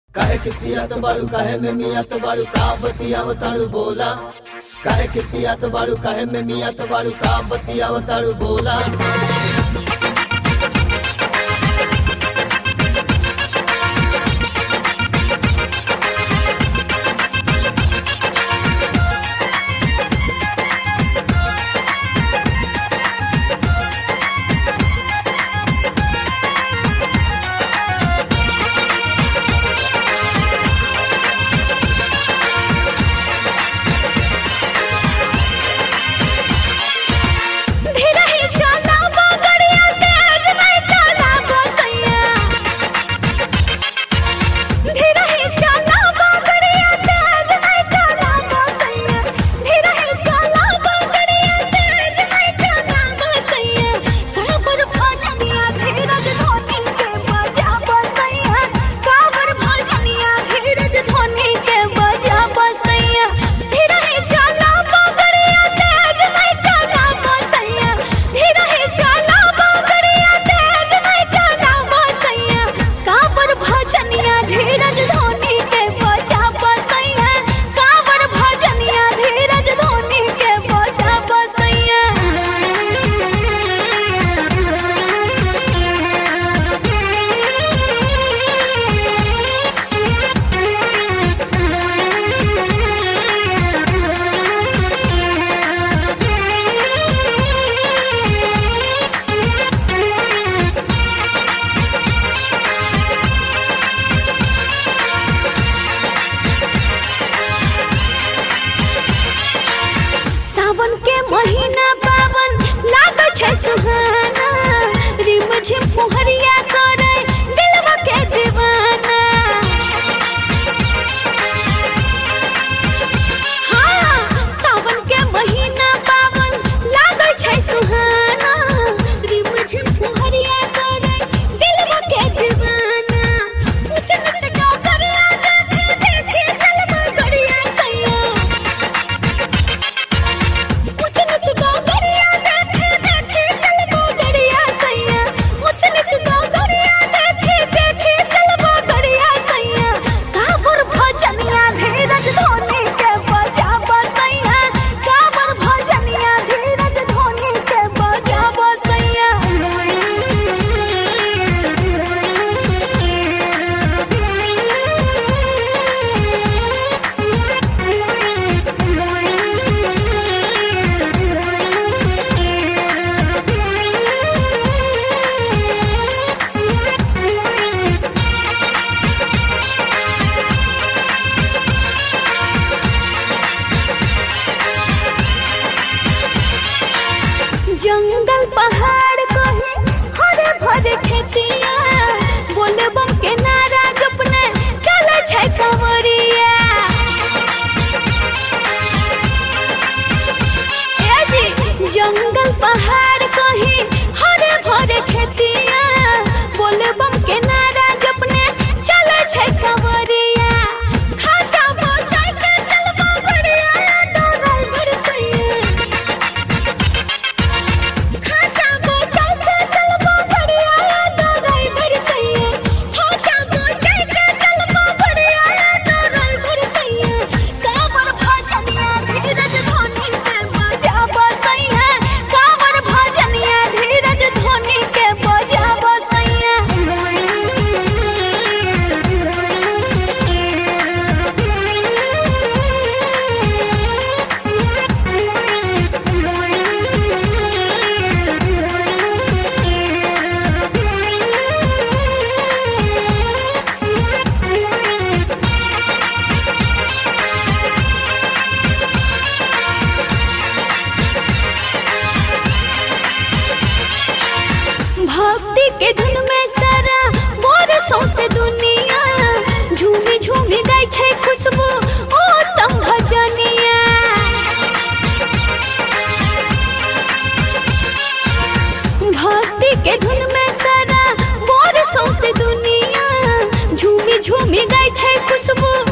काहे किसियत बाड़ू काहे में मियत बाड़ू का बतियावताड़ू बोला काहे किसियत बाड़ू काहे में मियत बाड़ू का बतियावताड़ू बोला धीरही चला बगड़िया तेज नहीं चला बसैया धीरही चला बगड़िया तेज नहीं चला बसैया धीरही चला बगड़िया तेज नहीं चला बसैया काबर भजनिया धीरज धोनी के बजा बसैया काबर भजनिया धीरज धोनी के बजा बसैया धीरही चला बगड़िया तेज नहीं चला बसैया धीरही चला बगड़िया तेज नहीं चला बसैया काबर भजनिया धीरज धोनी के बजा बसैया काबर भजनिया धीरज धोनी के बजा सावन के महीना पावन लाग छै सुहाना रिम झिम फुहरिया करे दिलवा के दीवाना हाँ सावन के महीना पावन लाग छै सुहाना रिम झिम फुहरिया करे दिलवा के दीवाना ऊंच नीच डगरिया देखे देखे चलबा गड़िया सैया ऊंच नीच डगरिया देखे देखे चलबा गड़िया सैया ऊंच नीच डगरिया देखे देखे चलबा गड़िया सैया काबर भजनिया धीरज धोनी के बजा बसैया काबर भजनिया धीरज धोनी के बजा जंगल पहाड़ कहे हरे भरे खेतिया बोले बम के नारा जपने चले छै कंवरिया ए जी जंगल पहाड़ कहे हरे भरे खेतिया बोले बम के नारा जपने चले छै कंवरिया खाजा बचाई के चलबा बढ़िया डोरल बरसैया खाजा बचाई के चलबा बढ़िया डोरल बरसैया खाजा बचाई के चलबा बढ़िया डोरल बरसैया काबर भजनिया धीरज धोनी के बजा बसैया काबर भजनिया धीरज धोनी के बजा भक्ति के धुन में सारा मोर सौसे दुनिया झूमी झूमी गाय छै खुशबू ओ तम भजनिया भक्ति के धुन में सारा मोर सौसे दुनिया झूमी झूमी गाय छै खुशबू